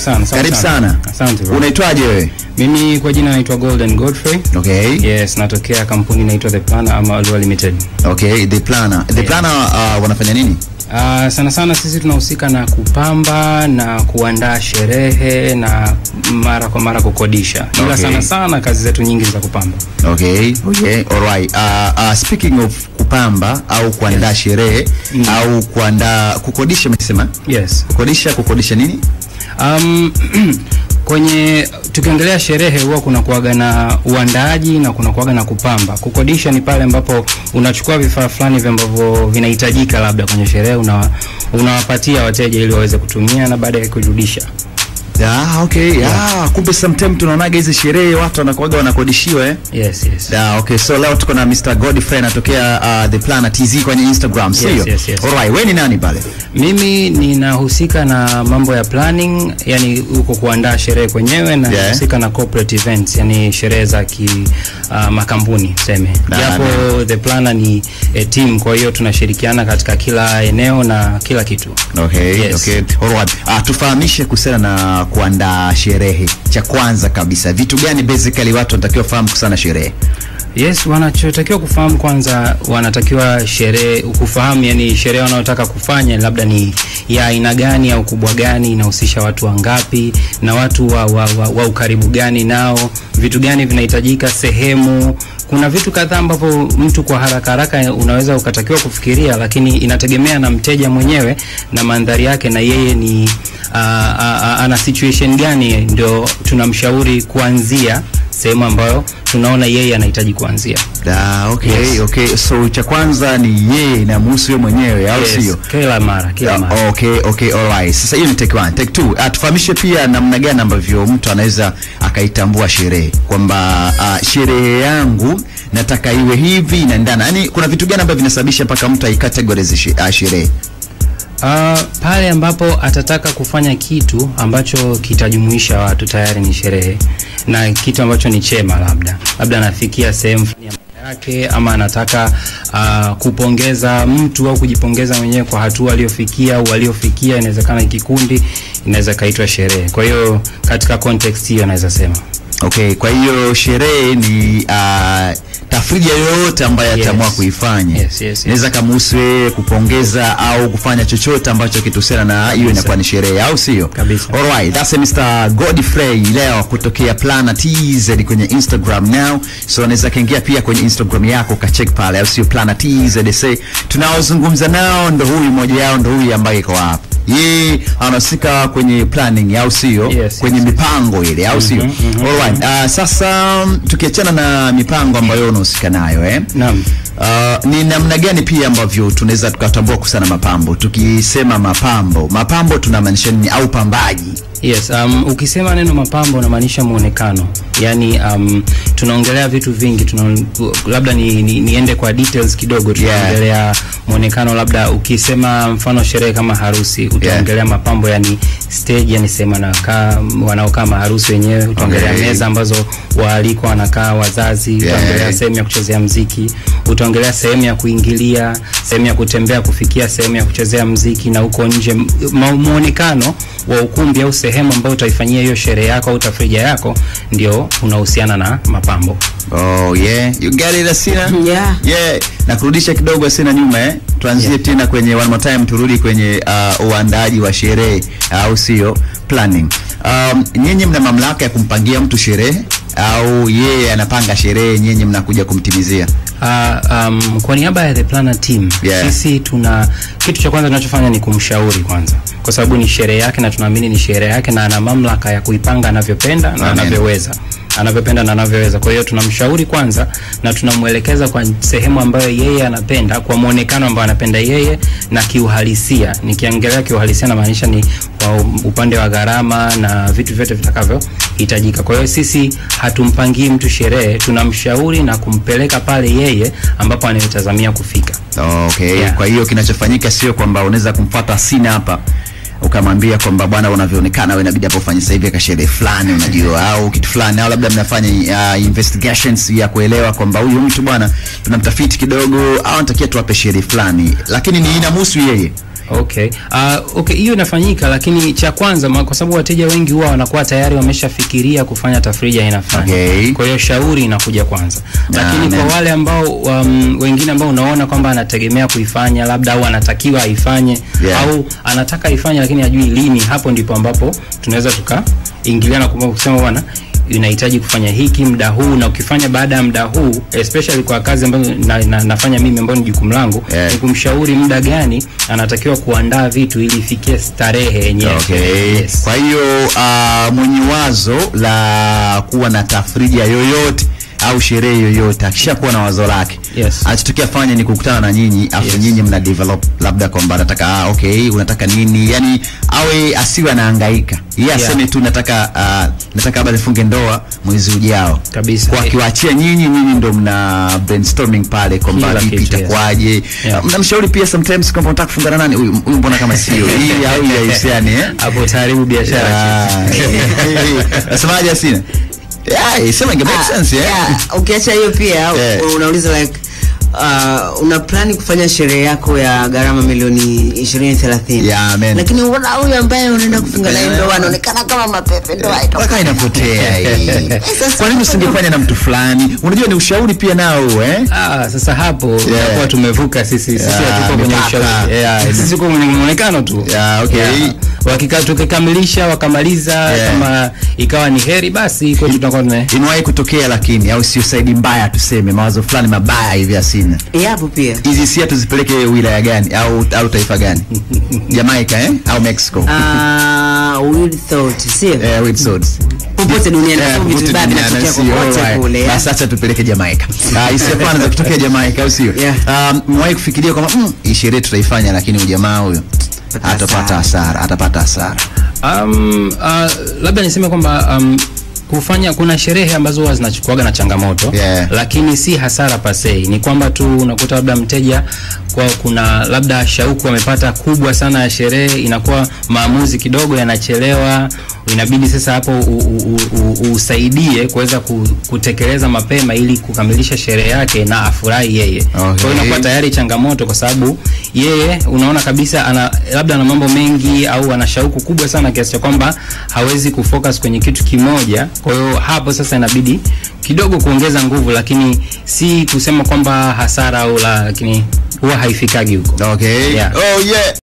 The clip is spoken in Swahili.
sana. sawa Karibu sana. Asante bro. Unaitwaje wewe? Mimi kwa jina naitwa Golden Godfrey. Okay. Yes, natokea kampuni inaitwa The Planner ama Lua Limited. Okay, the planner. The planner uh, wanafanya nini? Uh, sana sana sisi tunahusika na kupamba na kuandaa sherehe na mara kwa mara kukodisha. Ila Okay. sana sana kazi zetu nyingi ni za kupamba. Okay, okay, alright. Uh, uh, speaking of kupamba au kuandaa sherehe Mm. au kuandaa kukodisha, umesema Yes. kukodisha, kukodisha nini? Um, kwenye tukiongelea sherehe huwa kuna kuaga na uandaaji na kuna kuaga na kupamba. Kukodisha ni pale ambapo unachukua vifaa fulani hivi ambavyo vinahitajika labda kwenye sherehe una unawapatia wateja ili waweze kutumia na baadaye kurudisha. Ah, okay. Ah, kumbe sometime tunaonaga hizi sherehe watu wanakuwaga wanakodishiwa eh? Yes, yes. Ah, okay. So leo tuko na Mr. Godfrey anatokea uh, The Planner TZ kwenye Instagram, sio? Yes, yes, yes. Alright, wewe ni nani pale? Mimi ninahusika na mambo ya planning, yani huko kuandaa sherehe kwenyewe na Yeah. nahusika na corporate events, yani sherehe za ki uh, makampuni tuseme. Na- Japo the planner ni a team, kwa hiyo tunashirikiana katika kila eneo na kila kitu. Okay, Yes. okay. Alright. Ah, tufahamishe kuhusiana na kuandaa sherehe. Cha kwanza kabisa, vitu gani basically watu wanatakiwa fahamu kuhusiana na sherehe? Yes, wanachotakiwa kufahamu kwanza, wanatakiwa sherehe kufahamu, yani sherehe wanayotaka kufanya labda ni ya aina gani au kubwa gani, inahusisha watu wangapi na watu wa, wa, wa, wa ukaribu gani nao, vitu gani vinahitajika, sehemu. Kuna vitu kadhaa ambavyo mtu kwa haraka haraka unaweza ukatakiwa kufikiria, lakini inategemea na mteja mwenyewe na mandhari yake, na yeye ni a, a, a, ana situation gani, ndio tunamshauri kuanzia sehemu ambayo tunaona yeye anahitaji kuanzia. Ah, okay, Yes. okay. So cha kwanza ni yeye inamhusu yeye mwenyewe au Yes, sio? kila mara kila mara. Ah, okay, okay, alright. Sasa hiyo ni take one. Take two. Ah, tufahamishe pia namna gani ambavyo mtu anaweza akaitambua sherehe kwamba ah, sherehe yangu nataka iwe hivi inaendana. Yaani kuna vitu gani ambavyo vinasababisha mpaka mtu aicategorize she- ah, sherehe? Uh, pale ambapo atataka kufanya kitu ambacho kitajumuisha watu tayari ni sherehe, na kitu ambacho ni chema, labda labda anafikia sehemu fulani ya maisha yake, ama anataka uh, kupongeza mtu au kujipongeza mwenyewe kwa hatua aliyofikia au waliofikia, inawezekana kikundi, inaweza kaitwa sherehe. Kwa hiyo katika context hiyo naweza sema Okay, kwa hiyo sherehe ni uh, tafrija yoyote ambayo Yes. ataamua kuifanya Yes, yes, yes. inaweza kamhusu yeye kupongeza au kufanya chochote ambacho kituhusiana na hiyo inakuwa ni sherehe, au sio? Kabisa. Alright, that's Mr. Godfrey leo kutokea Plana TZ kwenye Instagram now, so unaweza kaingia pia kwenye Instagram yako kacheck pale, au sio? Plana TZ say tunaozungumza nao ndo huyu mmoja yao ndo huyu ambaye iko hapa yeye anahusika kwenye planning au sio? Yes, kwenye yes. mipango ile au sio? Mhm, mhm, Alright. Uh, sasa um, tukiachana na mipango ambayo unahusika nayo eh? naam. Uh, ni namna gani pia ambavyo tunaweza tukatambua kuhusiana na mapambo? Tukisema mapambo, mapambo tunamaanisha nini au pambaji? Yes, um, ukisema neno mapambo unamaanisha muonekano. Yaani um, tunaongelea vitu vingi tuna, labda ni, ni, niende kwa details kidogo tunaongelea muonekano labda ukisema mfano sherehe kama harusi utaongelea mapambo yani stage yani sehemu wanakaa wanaokaa maharusi wenyewe utaongelea Okay. meza ambazo waalikwa wanakaa wazazi Yeah. utaongelea sehemu ya kuchezea mziki utaongelea sehemu ya kuingilia sehemu ya kutembea kufikia sehemu ya kuchezea mziki na huko nje m- ma- muonekano wa ukumbi au sehemu ambayo utaifanyia hiyo sherehe yako au tafrija yako ndio unahusiana na mapambo Oh yeah, you get it Asina? Yeah. Yeah, na kurudisha kidogo Asina nyuma eh. Tuanzie Yeah. tena kwenye one more time turudi kwenye uh, uandaaji wa sherehe au sio? Planning. Um, nyinyi mna mamlaka ya kumpangia mtu sherehe au yeye anapanga sherehe nyinyi mnakuja kumtimizia? Uh, um, kwa niaba ya the planner team Yeah. sisi tuna kitu cha kwanza tunachofanya ni kumshauri kwanza, kwa sababu ni sherehe yake na tunaamini ni sherehe yake na ana mamlaka ya kuipanga anavyopenda na Amen. anavyoweza anavyopenda na anavyoweza. Kwa hiyo tunamshauri kwanza na tunamwelekeza kwa sehemu ambayo yeye anapenda, kwa muonekano ambao anapenda yeye na kiuhalisia. Nikiongelea kiuhalisia, namaanisha ni kwa upande wa gharama na vitu vyote vitakavyohitajika. Kwa hiyo sisi hatumpangii mtu sherehe, tunamshauri na kumpeleka pale yeye ambapo anayotazamia kufika. Okay. Yeah. Kwa hiyo kinachofanyika sio kwamba unaweza kumfuata Asina hapa ukamwambia kwamba bwana, unavyoonekana wewe inabidi hapo ufanye sasa hivi kasherehe fulani, unajua au kitu fulani, au labda mnafanya uh, investigations ya kuelewa kwamba huyu mtu bwana tunamtafiti kidogo, au anatakia tuwape sherehe fulani, lakini ni inamhusu yeye Okay. Uh, okay, hiyo inafanyika lakini cha kwanza ma- kwa sababu wateja wengi huwa wanakuwa tayari wameshafikiria kufanya tafrija aina fulani. Okay. Kwa hiyo shauri inakuja kwanza. Lakini Amen. kwa wale ambao um, wengine ambao unaona kwamba anategemea kuifanya labda au anatakiwa aifanye Yeah. au anataka aifanye lakini hajui lini, hapo ndipo ambapo tunaweza tukaingiliana kwa kusema bwana inahitaji kufanya hiki muda huu na ukifanya baada ya muda huu especially kwa kazi ambazo na, na, nafanya mimi ambayo ni jukumu langu Yeah. ni kumshauri muda gani anatakiwa kuandaa vitu ili ifikie starehe yenyewe. Okay. Yes. Kwa hiyo uh, mwenye wazo la kuwa na tafrija yoyote au sherehe yoyote akishakuwa na wazo lake Yes. anachotokea fanya ni kukutana na nyinyi afu Yes. nyinyi mna develop labda kwamba anataka ah, okay unataka nini yani awe asiwe anahangaika yeye Yeah. aseme tu nataka uh, nataka labda nifunge ndoa mwezi ujao Kabisa. kwa akiwaachia nyinyi nyinyi ndo mna brainstorming pale kwamba Kila vipi kitu, yes. itakuwaje Yeah. mnamshauri pia sometimes kwamba unataka kufungana nani huyu huyu mbona kama sio hii au hii haihusiani eh Hapo taharibu biashara. Ah. Nasemaje Asina? Yeah, sema inge make Ah, sense yeah. yeah, ukiacha hiyo pia Yeah. unauliza like uh, una plani kufanya sherehe yako ya gharama milioni ishirini thelathini Yeah, amen. lakini unaona huyu ambaye unaenda kufunga naye Yeah. ndoa anaonekana kama mapepe ndoa haitoka. Mpaka inapotea hii. Sasa- Kwa nini usingefanya na mtu fulani? Unajua ni ushauri pia nao eh? Ah, sasa hapo yeah. tumevuka sisi sisi Yeah, hatuko kwenye mipaka. ushauri. Yeah, sisi tuko kwenye muonekano tu. Yeah, okay. Wakika tukikamilisha wakamaliza Yeah. kama ikawa ni heri basi kwetu tutakuwa tume Imewahi kutokea lakini au sio saidi mbaya tuseme mawazo fulani mabaya hivi Asina. yapo pia Hizi hisia tuzipeleke wilaya gani au au taifa gani? Jamaica eh au Mexico? uh, weird thought sio Eh, with swords. popote duniani Eh, yeah, vitu popote vibaya duniani, vinatokea sio, kokote alright. kule yeah. Basi acha tupeleke Jamaica. Ah, hisia pana za kutokea Jamaica au sio? Yeah. Um, mwahi kufikiria kwamba mm, hii sherehe tutaifanya lakini ujamaa huyo Pata atapata hasara. hasara, atapata hasara. Um, uh, labda niseme kwamba um, kufanya kuna sherehe ambazo huwa zinachukuaga na changamoto Yeah. lakini si hasara pasei ni kwamba tu unakuta labda mteja kwa kuna labda shauku amepata kubwa sana ya sherehe inakuwa maamuzi kidogo yanachelewa inabidi sasa hapo u- u- u- u- usaidie kuweza ku- kutekeleza mapema ili kukamilisha sherehe yake na afurahi yeye kwa hiyo inakuwa tayari changamoto kwa sababu yeye unaona kabisa ana labda ana mambo mengi au ana shauku kubwa sana kiasi cha kwamba hawezi kufocus kwenye kitu kimoja kwa hiyo hapo sasa inabidi kidogo kuongeza nguvu lakini si kusema kwamba hasara au la lakini huwa haifikagi huko Okay. Yeah. Oh yeah.